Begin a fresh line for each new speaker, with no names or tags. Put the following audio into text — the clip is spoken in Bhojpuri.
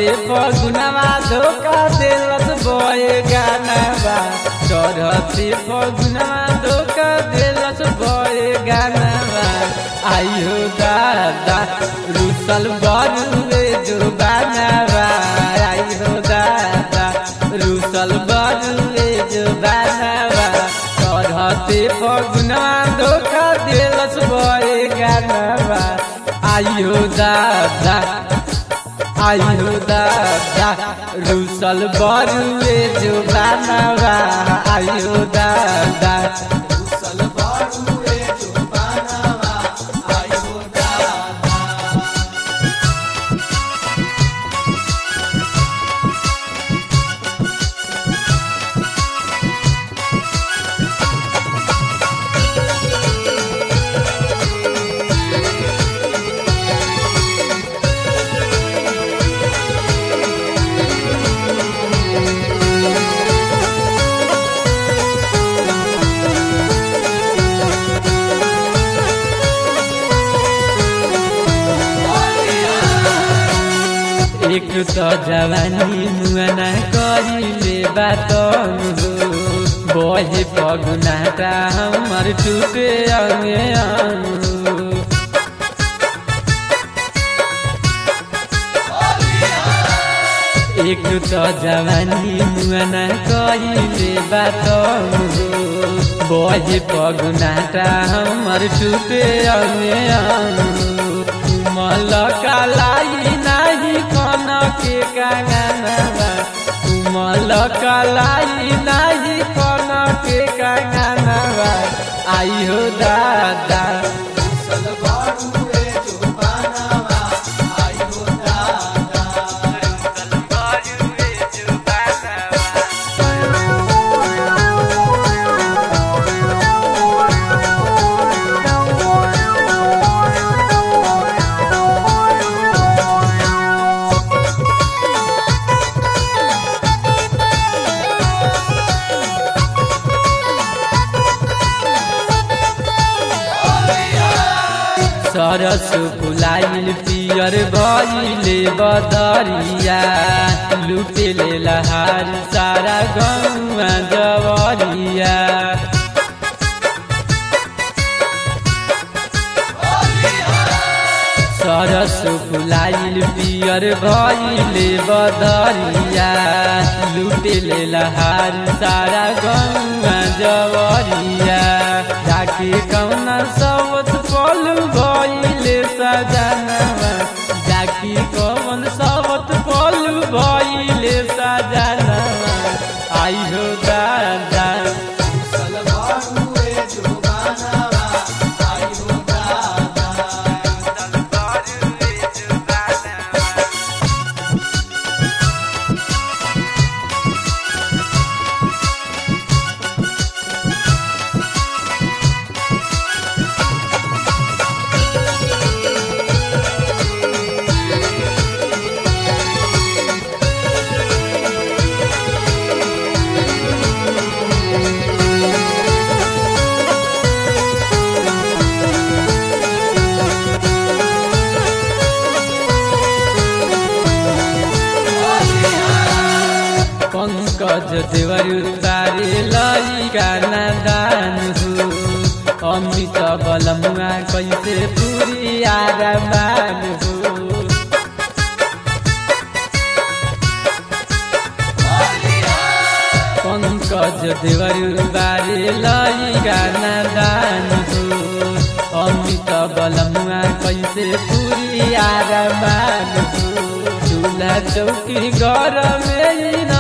चढ़ते फगुनवा धोखा देलस बय गानवा चढ़ते फगुनवा धोखा देलस बय गानवा आइयो दादा रुसल बरुए जो बानवा आइयो दादा रुसल बरुए जो बानवा चढ़ते फगुनवा धोखा देलस बय गानवा आइयो दादा आइयो दादा रुसल बरुए जो बानवा आइयो दादा
रुसल बरुए जो बानवा आइयो दादा
एक तो जवानी मुआना करिले बातन हो बहे पगुनाटा हमर टूटे अंगे अंग हो एक तो जवानी मुआना कहिले बातन हो बहे पगुनाटा हमर टूटे अंगे अंग मल कलाई नाही कन के कांगनवा मल कलाई नाही कन के कांगनवा आइयो दादा
रुसल बरुए जो बानवा आइयो दादा
सरस फुलाइल पियर भइले बदरिया लुटेले लहार सारा गौवा जवरिया सरस फुलाइल पियर भइले बदरिया लुटेले लहार सारा गौवा जवरिया जाके कौन सबत पलु भइले सजनवा जाके कौन सबत पलु भइले सजनवा आइहो दादा
रुसल बरुए जो बानवा आइयो दादा
पंकज देवर तारे ललिका नादान हो अमित बलमुआ कैसे पूरी आरमान हो पंकज देवर बारे ललिका नादान हो अमित बलमुआ कैसे पूरी आरमान हो चूल्हा चौकी घर में